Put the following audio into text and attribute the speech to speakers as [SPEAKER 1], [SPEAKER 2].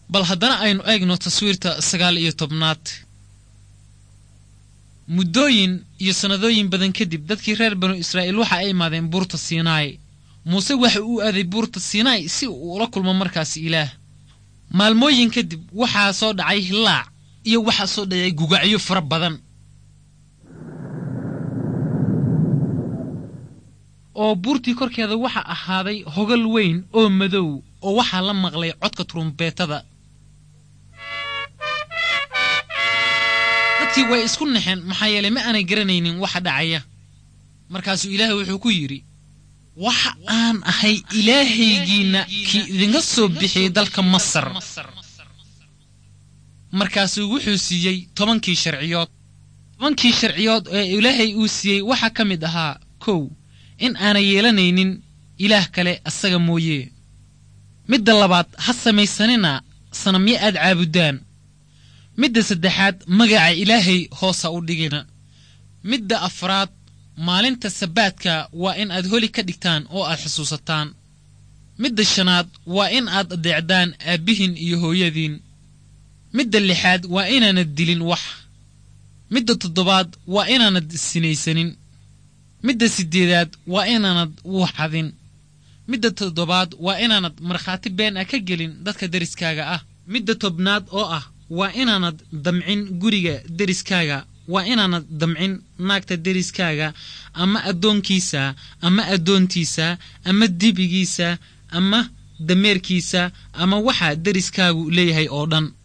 [SPEAKER 1] bal haddana aynu eegno taswiirta sagaal iyo tobnaad muddooyin iyo sannadooyin badan kadib dadkii reer banu israa'iil waxa ay imaadeen buurta siinaai muuse waxa uu aaday buurta siinaai si uu ula kulmo markaasi ilaah maalmooyin kadib waxaa soo dhacay hilaac iyo waxaa soo dhacay gugacyo fara badan oo buurtii korkeeda waxa ahaaday hogal weyn oo madow oo waxaa la maqlay codka turumbeetada dadkii way isku naxeen maxaa yeelay ma aanay garanaynin waxa dhacaya markaasuu ilaahay wuxuu ku yidhi waxa aan ahay ilaahaygiinna kii idinka soo bixiyey dalka masar markaasuu wuxuu siiyey tobankii sharciyood tobankii sharciyood ee ilaahay uu siiyey waxaa ka mid ahaa kow in aanay yeelanaynin ilaah kale asaga mooye midda labaad ha samaysanina sanamyo aad caabudaan midda saddexaad magaca ilaahay hoosa u dhigina midda afraad maalinta sabaadka waa in aad holi ka dhigtaan oo aad xusuusataan midda shanaad waa in aad adeecdaan aabbihiin iyo hooyadiin midda lixaad waa inaanad dilin wax midda toddobaad waa inaanad sinaysanin midda siddeedaad waa inaanad wuuxadin midda toddobaad waa inaanad markhaati been ah ka gelin dadka deriskaaga ah midda tobnaad oo ah waa inaanad damcin guriga deriskaaga waa inaanad damcin naagta deriskaaga ama addoonkiisa ama addoontiisa ama dibigiisa ama dameerkiisa ama waxa deriskaagu leeyahay oo dhan